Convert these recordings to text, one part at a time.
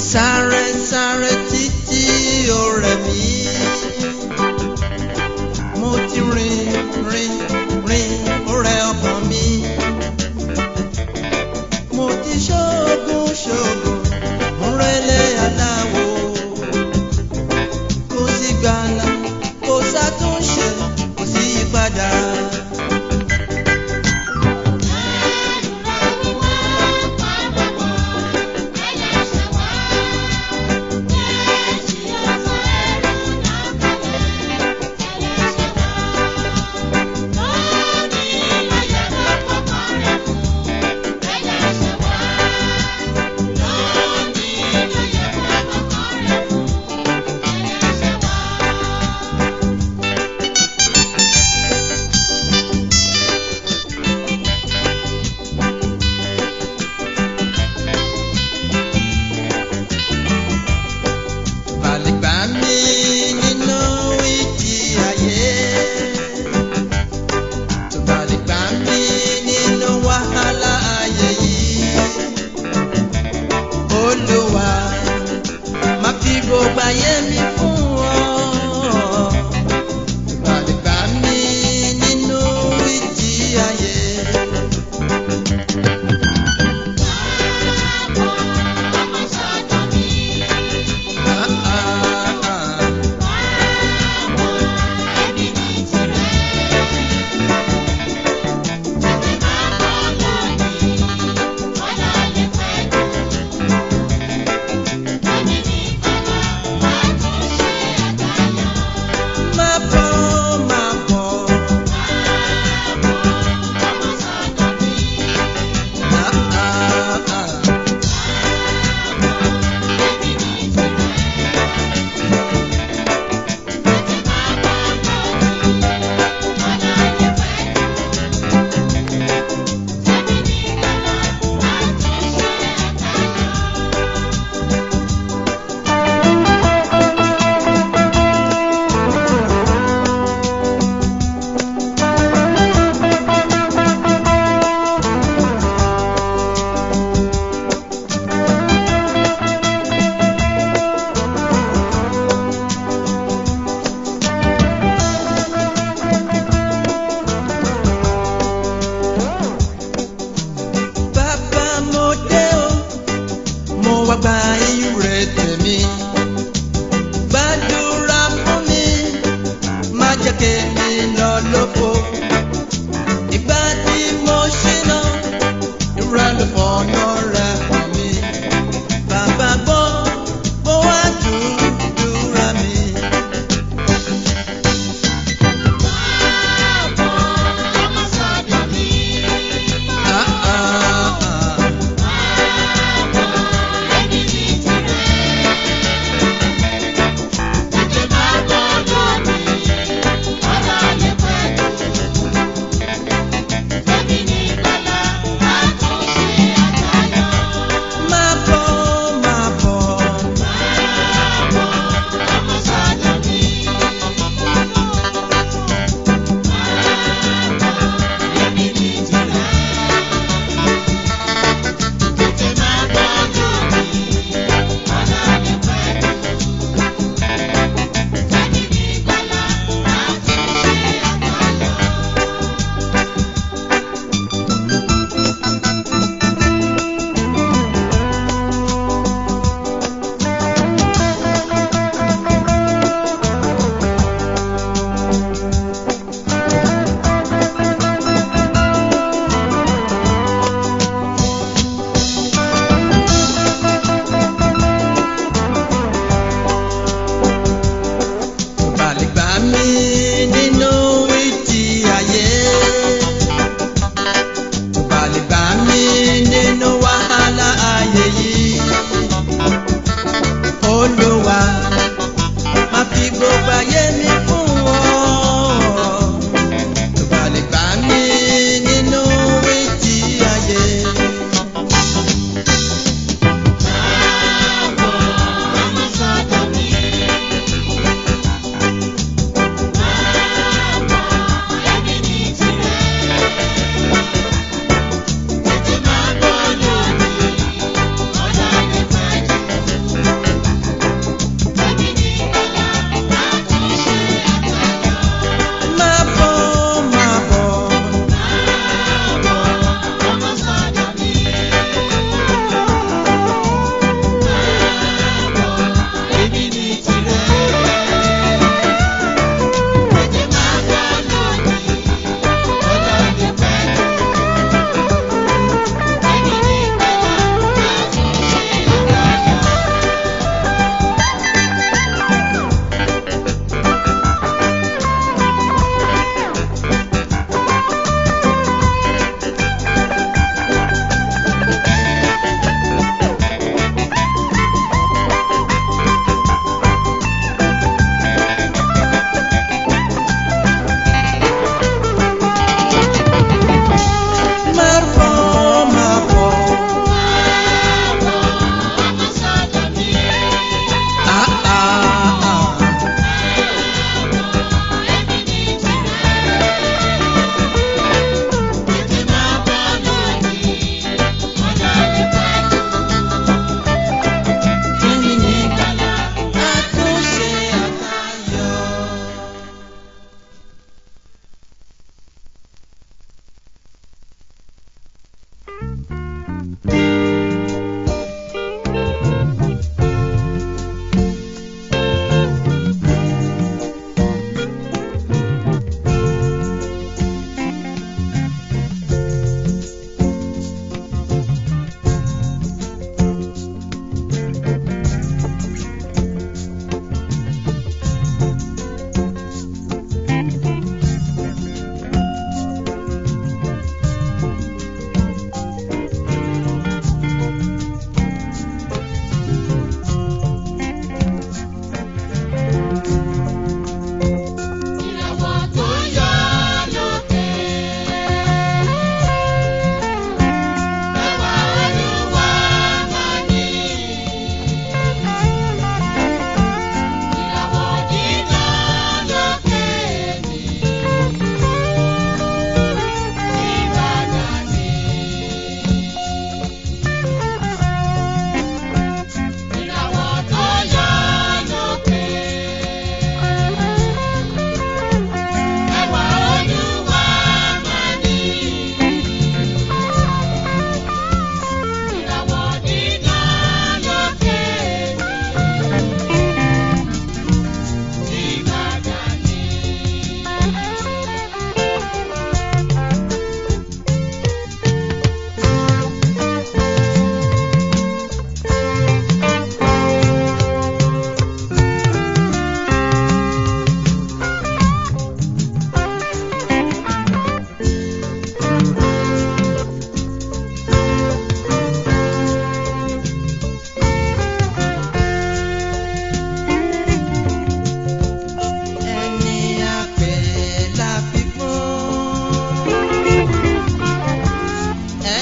sáré sáré títí ó rẹ̀ mí. mo ti rìn rìn rìn ó rẹ̀ ọkàn mi. mo ti ṣoògùn ṣoògùn mo rẹ́lẹ̀ aláwo. kò sí gbàlà kò sátúnṣe kò sí ìpadà. Ẹrù rẹ̀ wíwọ́ pa bàbọ̀ ẹlẹ́ṣẹ̀ wá.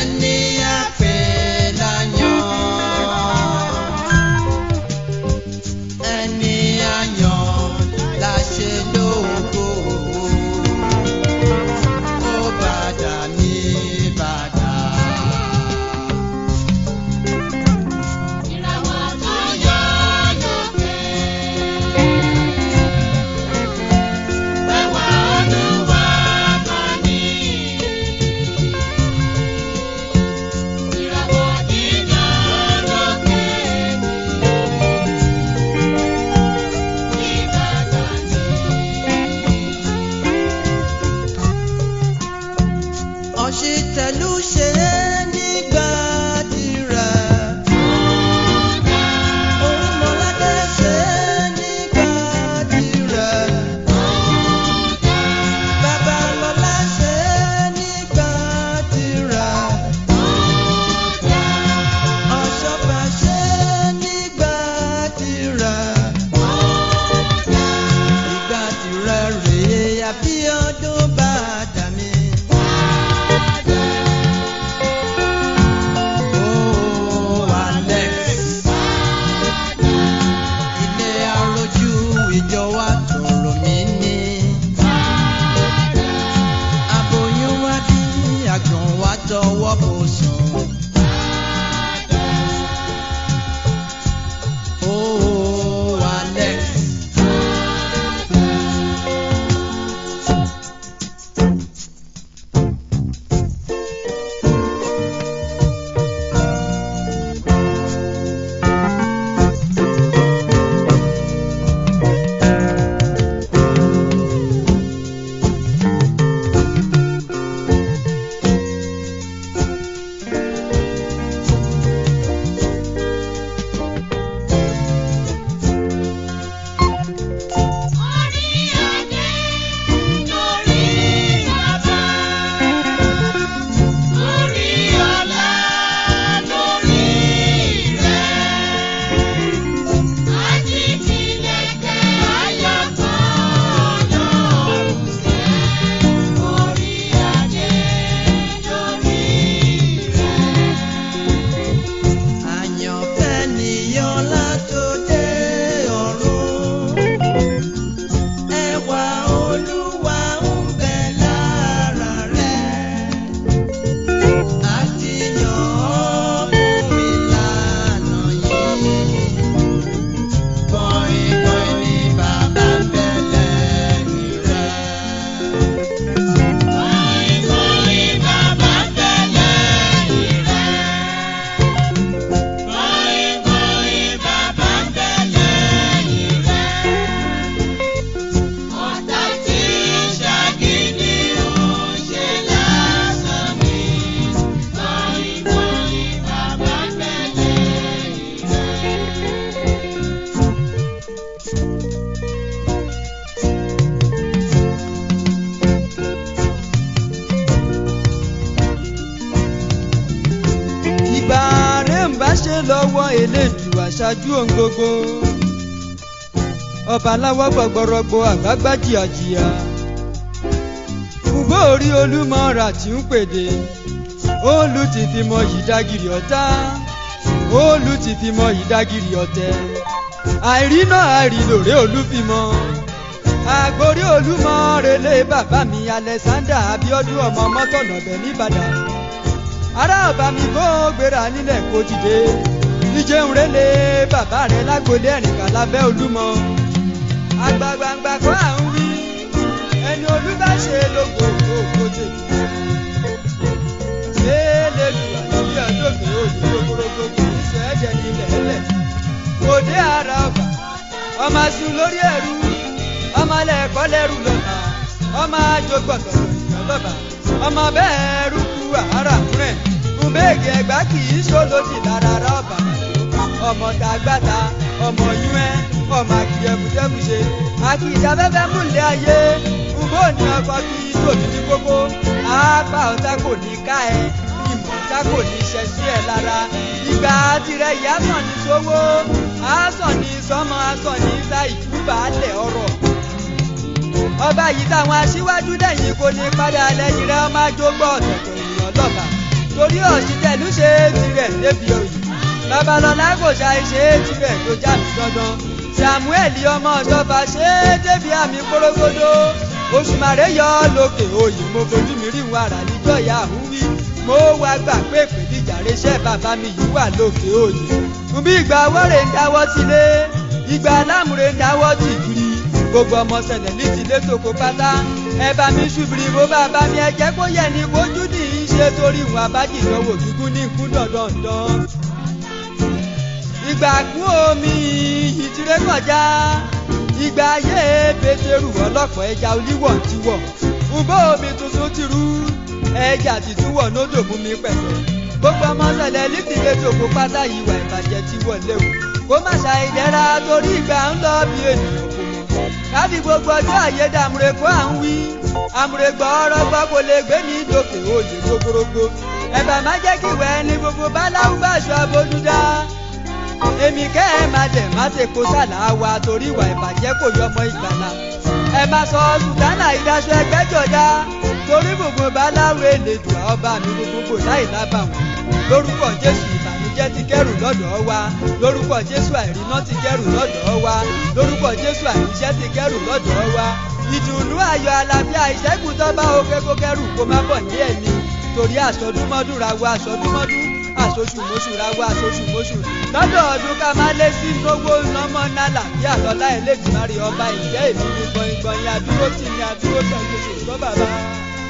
ẹni àpè láyàn ẹni àyàn la ṣe lógo ó bàdà ní bàdà. Ìràwọ̀ tó yọ lókè. Ẹwà Olúwa máa ní. Ìràwọ̀ dídán lókè. Ìbàdàn ni. ọ̀ṣìtẹ̀lú ṣe é nígbà tirẹ̀. Orímọ̀ládé ṣe é nígbà tirẹ̀. Babalọ́lá ṣe é nígbà tirẹ̀. Ọ̀ṣọ́fà ṣe é nígbà tirẹ̀. Ìgbà tirẹ̀ rèé àbí ọdún bá dà mí. Oh, Alex. Ilé arojú ìjọ wa tòrò mí ní. Aboyún wá bí àgbọ̀n wá tọwọ́ bò sùn. Oh, Alex. Orí adé lórí bàbá. Orí ọlá lórí rẹ̀. Ajíkìlẹ̀kẹ̀ ayọ̀ kan lọ́rùn rẹ̀. Orí adé lórí rẹ̀. Àyànfẹ́ nìyàn látòdé ọ̀run. Ẹwà Olúwa ń bẹ lára rẹ̀. Àti yàn ọ́ fún ìlànà yìí. Kọ̀ìnkọ̀ìn ni bàbá ń bẹ lẹ́yìn rẹ̀. Kọ̀ìnkọ̀ìn bàbá tẹ̀lé ìrẹ́. Kọ̀ìnkọ̀ìn bàbá tẹ̀lé ìrẹ́. Ọ̀tá tí ṣàgídí ò ṣe lásán ni. Kọ̀ìnkọ̀ìn bàbá tẹ̀lé ìrẹ́. ìgbà rẹ̀ ń bá ṣe lọ́wọ́ elédùn aṣáájú ohun gbogbo ọba aláwọ̀ gbọ̀gbọ̀rọ̀gbọ̀ àgbàgbà jìyàjìyà fùgbọ́ orí olúmọ̀ọ́ra tí ń pèdè òòlù ti fi mọ yìí dágìrì ọ̀tá òòlù ti fi mọ yìí dágìrì ọ̀tẹ̀ àìrí náà àìrí lòrè olúfimọ́ àgbórí olúmọ̀ relé bàbá mi alexander abiodun ọmọ mọ́tọ̀nà bẹ̀ nìbàdàn ará ọba mi kó gbéra nílẹ̀ kó dìde ìjẹun rẹlẹ bàbá rẹ lágbolé ẹnìkà lábẹ́ olúmọ àgbàgbàǹgbà kó à ń wí ẹni olúbàṣe lóko òkò tèmi lélẹ́lu àti ọdọ́gbẹ́ òní gbogbogbò kì í sọ ẹ̀jẹ̀ nílẹ̀ ẹlẹ̀ òde ara ọba ọmọ sùn lórí ẹrú ọmọ lẹ́ẹ̀kọ́ lẹ́rù lọ́ba ọmọ àjọgbọ̀tọ̀ lọ́ba ọmọ bẹ́ẹ̀ rú ku àárà rẹ̀ kùbéègì ẹ̀gbá kì í ṣòlódì lára rọ́ọ̀bà ọmọ tàgbàtà ọmọ yúẹ́ ọmọ àkìyẹ̀mùtẹ́mùṣe àkìyàfẹ́fẹ́ múlẹ̀ ayé ǹbó ní ọkọ̀ kí tòbí ní kókó àápá ọ̀tá kò ní ká ẹ ìmọ̀ ọ̀tá kò ní ṣẹ sí ẹ lára ìgbà tirẹ̀ yìí àsàn ní sówó àsàn ní sọmọ àsàn ní sa ìtúbàálẹ̀ ọ̀rọ̀ ọba yìí táwọn aṣíwájú lẹ́yìn kò ní padà lẹ́yìn rẹ̀ ọmọ àjọgbọ́ ọ̀tọ̀tọ̀ ènìyàn lọ́ba torí ọ̀sítẹ̀lú ṣe é tirẹ̀ débi òyì babalọ́lá kò ṣàì ṣe é tirẹ̀ tó já mi dandan samuel ọmọ ìjọba ṣe é débi àmì kórógódó oṣùmàrè yọ lókè òyì mo fojú mi rí wàrà níjọ́ ìyá àhúwí mo wá gbà pé ìpèníjà rẹṣẹ́ bàbá mi yìí wà lókè òyì bí ìgbà wọ́rẹ̀ ń dáwọ́ sílé ìgbà alámùrè ń dáwọ́ tì kiri gbogbo ọmọ sẹlẹ̀ ní tìlé tòkó pátá ẹ bá mi ṣubiri bó bàbá mi ẹ jẹ́ kó yẹ ní kojú ní í ṣe torí ìwọ̀n abájì ìdánwò gígùn ní ikú dandandan. ìgbà kún omi ìtiré kọjá ìgbà ayé pétérù ọlọ́pàá ẹja olíwọ̀ ti wọ̀ ǹbó omi tuntun ti rú ẹja tuntun wọ̀ nódò mú mi pẹ̀sẹ̀ gbogbo ọmọ sẹlẹ̀ ní tìlé tòkó pátá ìwà ìbàjẹ́ ti wọ̀ léwu kó má ṣàìdẹ́ra torí ìgbà ń lọ bí ènìyàn kò mọ̀ káfí gbogbo ọjọ́ àyédè àmúre kó à ń wí àmúre gbọ́ ọ̀rọ̀ gbọ́ kò lè gbé ní ìdòkè òye gbogbogbò ẹ̀bà má jẹ́ kí ìwẹ̀ ní gbogbo báláwú bá aṣọ abójúdá èmi kẹ́ ẹ má dẹ̀ má ṣe kó sàlà wa torí ìwà ìbàjẹ́ kò yọmọ ìgbàlà ẹ má sọ sùtánà ìdaṣọ ẹgbẹ́jọdá torí gbogbo báláwú èlèdùn ọba mi gbogbo láì lábàwọ̀n lórúkọ jésù ìbànújẹ́ ti kẹ́rù lọ́dọ̀ wa lórúkọ jésù àìríná ti kẹ́rù lọ́dọ̀ wa lórúkọ jésù àìríṣẹ́ ti kẹ́rù lọ́dọ̀ wa ìdùnnú ayọ̀ àlàáfíà ìṣẹ́gun tó bá oke kó kẹ́rù kó má bọ̀ ní ẹ̀mí torí àsọdúnmọ́dún ra wa àsọdúnmọ́dún àsosùmọ́sù ra wa àsosùmọ́sù lọ́dọ̀ ọdún ká má lé sí lówó nọ́mọ́ nálà bí àlọ́lá ẹlẹ́dìmárì ọba ìjẹ́ èmi ní gbọ̀ngbọ̀n yẹn àdúró tì ní àdúró tẹ̀lé ṣùgbọ́n bàbá.